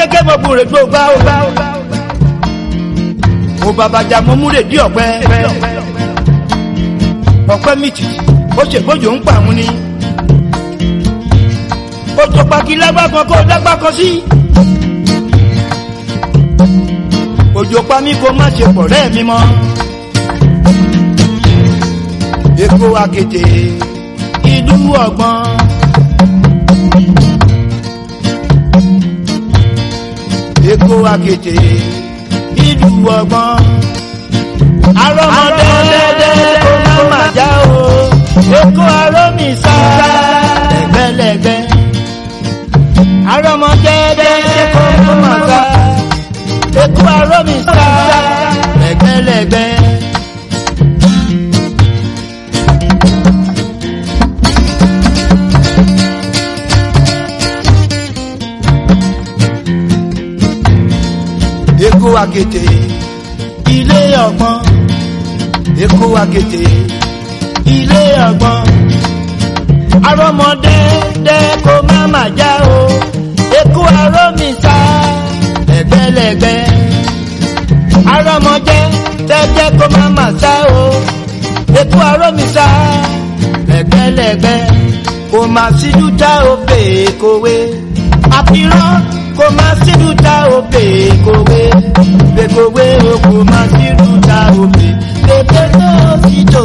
gẹ́gẹ́ mo bùrẹ̀ tó gbá ó gbá ó gbá. mo bàbàjà mo múlẹ̀ dí ọ̀pẹ. ọ̀pẹ mìtì ó ṣègbójò ń pa àwọn ni. ó tó paki lágbá kan kó dágbá kan sí. òjò pa mí kó má ṣe pọ̀ rẹ́ mi mọ́. Èkó akété ìlú ọgbọ́n. Èkó akété ìlú ọgbọ́n. Arọ́mọdé kó má má já o. Èkó arómìsá lẹ́gbẹ́lẹ́gbẹ́. Arọ́mọdé kó má má já. Èkó arómìsá lẹ́gbẹ́lẹ́gbẹ́. Èkó akété ilé ọgbọ́n Èkó akété ilé ọgbọ́n arọmọdé dẹ kó má má já o Èkó arómìsá lẹ́gbẹ́lẹ́gbẹ́ arọmọdé tẹjẹ kó má má sá o Èkó arómìsá lẹ́gbẹ́lẹ́gbẹ́ kò má síjú tá o pè é kówé àfihàn kò má síjú tá o pè é kówé gbẹkọwé o kò má síjú tá o pè é gbẹgbẹ tó ti tó.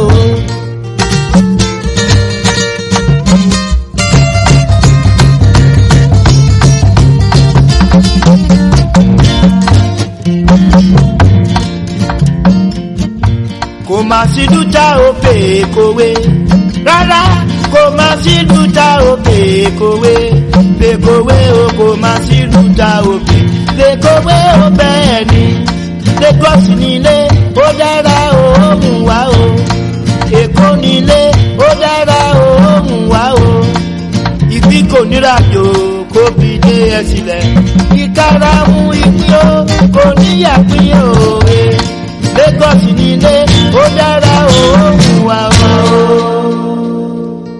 kò má síjú tá o pè é kówé rárá kò má sí dúdà òkè kòwé lèkòwé o kò má sí dúdà òkè lèkòwé o bẹ́ẹ̀ ni lagos nílé ó dára òórùn wá o èkó nílé ó dára òórùn wá o ìgbín kò nírajò kó fi dé ẹ sílẹ̀ ìkarahun ìpín o kò níyàpín òwe lagos nílé ó dára òórùn wá o.